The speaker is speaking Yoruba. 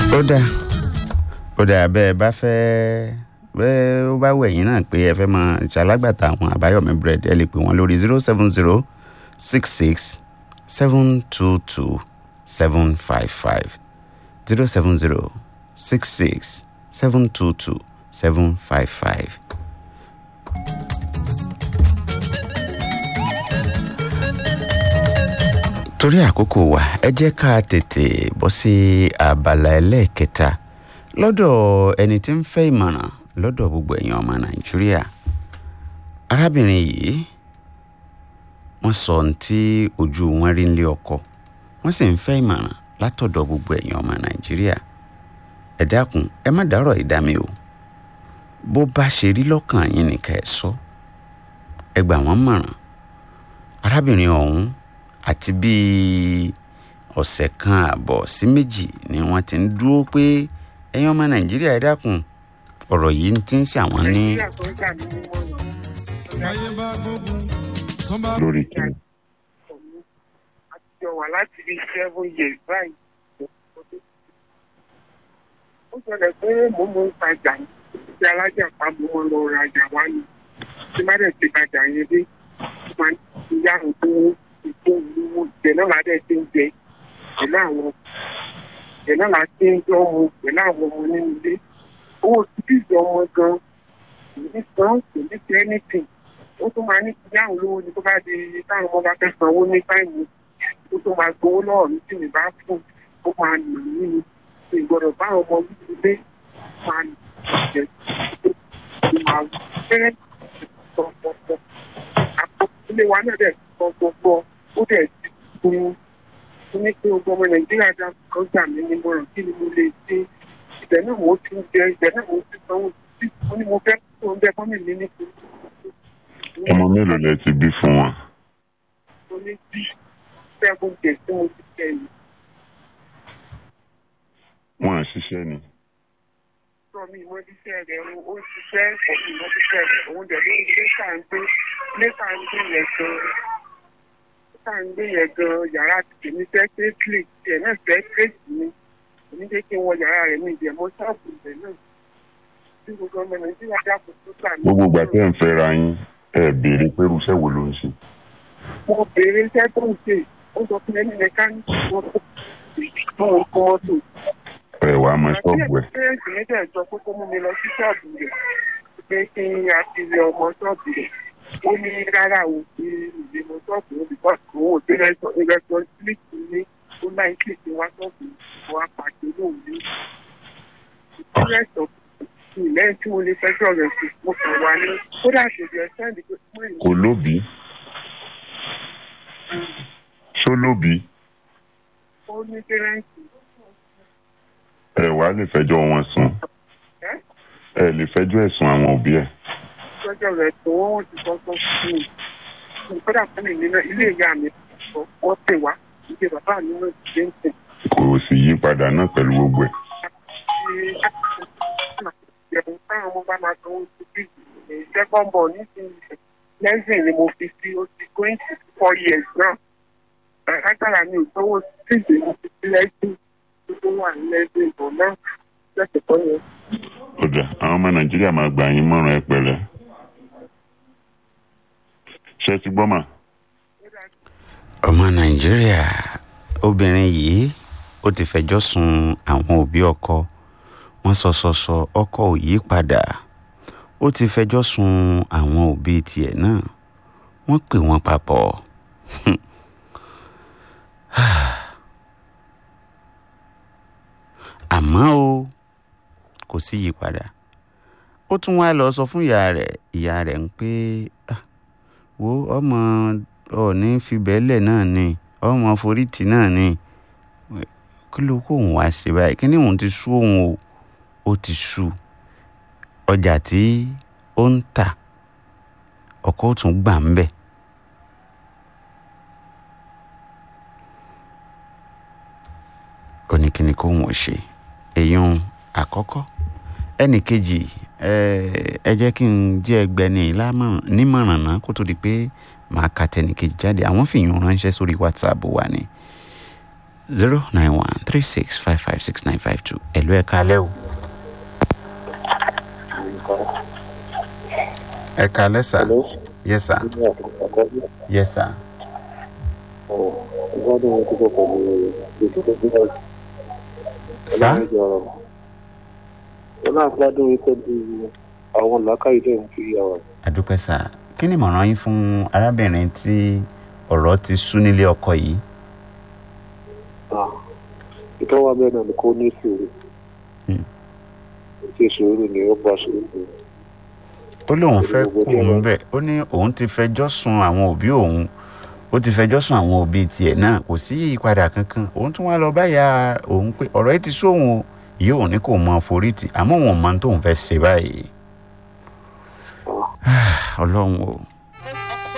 ó dáa ó dáa bẹ́ẹ̀ bá fẹ́ bẹ́ẹ̀ ó bá wù ẹ̀yìn náà pé ẹ fẹ́ máa ṣalágbàtà àwọn àbáyọ̀mí bread ẹ lè pè wọ́n lórí zero seven zero six six seven two two seven five five zero seven zero six six seven two two seven five five. torí àkókò wa ẹ jẹ́ ká tètè bọ́ sí abala ẹlẹ́ẹ̀kẹta lọ́dọ̀ ẹni tí ń fẹ́ ìmọ̀ràn lọ́dọ̀ gbogbo èèyàn ọmọ nàìjíríà arábìnrin yìí wọ́n sọ ohun tí ojú wọn rí nílé ọkọ wọ́n sì ń fẹ́ ìmọ̀ràn látọ̀dọ̀ gbogbo èèyàn ọmọ nàìjíríà ẹ dákun ẹ má dárọ̀ ìdámi o bó bá ṣe rí lọ́kàn yín nìkan ẹ sọ ẹ gbà wọ́n mọ̀ràn arábìnrin ọ̀hún àti bíi ọ̀sẹ̀ kan àbọ̀ sí méjì ni wọ́n ti ń dúró pé ẹ̀yin ọmọ nàìjíríà ẹ dákun ọ̀rọ̀ yìí ti ń ṣàwọn ní. lórí kìnnì. àtijọ́ wà láti rí seven years báyìí. ó ṣẹlẹ̀ pé mo mọ ń tajà ní ti alájà pa mo mọ lọ rajà wá ni tí má dẹ̀ ti tajà yẹn dé máa ń yá òkú ìkó ìlú ìjẹ náà ládẹ ti ń jẹ pẹ̀lú àwọn ìjẹ náà lá ti ń jọ ọmọ pẹ̀lú àwọn ọmọ nínú ilé owó títí ìjọ ọmọ gan kò ní san kò ní ṣe anything ó tún máa ní ìyá àwọn olówó ni tó bá di táwọn ọmọ bá fẹ́ sanwó ní táìmù ó tún máa gbowó lọ́wọ́ mi tí mi bá fún ó máa nà mí ni ìgbọ́dọ̀ bá ọmọ mi ilé máa nà jẹ ó máa fẹ́ pọ̀pọ̀pọ̀ àpò ilé wa náà dẹ̀ pọ̀pọ̀pọ̀ ó dẹ̀ ti kún un ní pé ogun ọmọ nàìjíríà dá kan gbà mí ní mọ̀ràn kí ni mo lè ṣe ibẹ̀ náà mo ti ń jẹ ibẹ̀ náà mo ti sanwó sí mo ní mo fẹ́ kó o ń bẹ́ fọ́nmì mi ní kí ọmọ mélòó lẹ ti bí fún wọn. mo ní bí seven days tí mo ti jẹ yìí. wọn à ṣiṣẹ́ ni. sọ mi ìmọ̀ iṣẹ́ rẹ̀ ó ṣiṣẹ́ ọ̀sìn ìmọ̀ iṣẹ́ rẹ̀ òun dẹ̀ ló ń gbé ká ń gbé gbé ká ń gbé yẹn gan ká ń gbé yẹn gan yàrá tèmi fẹ́ kéékìlì tiẹ̀ náà fẹ́ kéèkì mi èmi jẹ́ kí n wọ yàrá rẹ̀ mi ìdẹ̀mọ́ ṣọ́ọ̀bù rẹ̀ náà tí gbogbo ọmọ nàìjíríà dàpọ̀ tó gbà mí. gbogbo ìgbà tẹ́ ń fẹ́ra yín ẹ béèrè pé irúṣẹ́ wo ló ń ṣe. mo béèrè iṣẹ́ tó ń ṣe ó sọ fún ẹni mẹkáníìkì wọn tó tó ń kó mọ́tò. ẹ wàá mọ ṣọ́ọ̀bù ẹ̀. àti ẹ̀sìn mi dẹ̀ sọ pé kó mú mi lọ sí ṣọ́ọ̀bù rẹ̀ pé kí n àti ilé ọmọ ṣọ́ọ̀bù rẹ̀ ó ní rárá o ti ìgbìmọ̀ ṣọ́ọ̀bù rẹ̀ bíkọ́ òun ò sí rẹ́sọ̀nsílítì ní ó láì kí ìsìn wá ṣọ́ọ̀bù wa pàṣẹ lóun ní ìrẹsọ̀ lẹ́yìn tí mo lè fẹjọ́ rẹ̀ sí mo kàn wá ní kódà ṣèjì ẹ̀sẹ̀ ìdìbò fún ìlú. kò lóbi. ṣó lóbi. ó ní pẹ́rẹ́ǹtì. ẹ wàá lè fẹjọ́ wọn sùn. ẹ lè fẹjọ́ ẹ̀sùn àwọn òbí ẹ̀. fẹjọ́ rẹ̀ tó wọ́n ti sọ sọ fún mi kódà fún mi nínú ilé ìyá mi wọ́n pè wá ilé bàbá mi náà ti dé ń tẹ̀. kò sì yí padà náà pẹ̀lú gbogbo ẹ̀. ìjẹun táwọn ọmọ bá máa sanwó sí bí second born nísìnyí lẹ́sìn ni mo fi sí ó ti going to four years náà agbára mi ò sanwó sí ìdè mo fi sí lẹ́sìn tó wà ní lẹ́sìn ìbò náà lẹ́sìn tó yẹ. ó dà àwọn ọmọ nàìjíríà máa gbà yín mọ́ràn ẹ pẹ̀lẹ́. ṣé ti gbọ́ mà. ọmọ nàìjíríà obìnrin yìí ó ti fẹjọ́ sun àwọn òbí ọkọ wọ́n sọ sọ sọ ọkọ ò yí padà ó ti fẹjọ́ sun àwọn òbí tiẹ̀ náà wọ́n pè wọ́n papọ̀ àmọ́ o kò sí yípadà ó tún wá lọ sọ fún ìyá rẹ̀ ìyá rẹ̀ ń pé wo ọmọ ọ̀ọ́ni fìbẹ́lẹ̀ náà ni ọmọ forítì náà ni kí ló kó òun wá sí báyìí kí ni òun ti sú òun o ó ti sú ọjà tí ó ń tà ọkọ ó tún gbà ń bẹ̀. ó ní kí ni kó wọ́n ṣe èèyàn àkọ́kọ́ ẹnì kejì ẹ jẹ́ kí n jẹ́ ẹgbẹ́ni nímọ̀ràn náà kó tó di pé màá ka tẹnì kejì jáde àwọn fìyàn ránṣẹ́ sórí whatsapp wa ni zero nine one three six five five six nine five two ẹ̀lú ẹ̀ka alẹ́ o. ẹ̀ka alẹ́ sà. yes sir. yes sir. sà. ọlọ́àgbádùn wípé bí àwọn làákàyè dẹ̀ ń fi àwọn. àdúpẹ́ sà kí ni ìmọ̀ràn yín fún arábìnrin tí ọ̀rọ̀ ti sú nílé ọkọ yìí. ìtọ́wà bẹ́ẹ̀ náà ni kò ní sùúrù Hmm. ṣe sùúrù ni ó bá sùúrù. ó lóun fẹ́ kú òun bẹ́ẹ̀ ó ní òun ti fẹjọ́ sun àwọn òbí òun ó ti fẹjọ́ sun àwọn òbí tiẹ̀ náà kò sí ìyípadà kankan òun tún wá lọ báyà òun pé ọ̀rọ̀ yìí ti sóhun o yìí òun ní kò mọ forítì àmọ́ òun mọ tóun fẹ́ ṣe báyìí. ọlọ́run o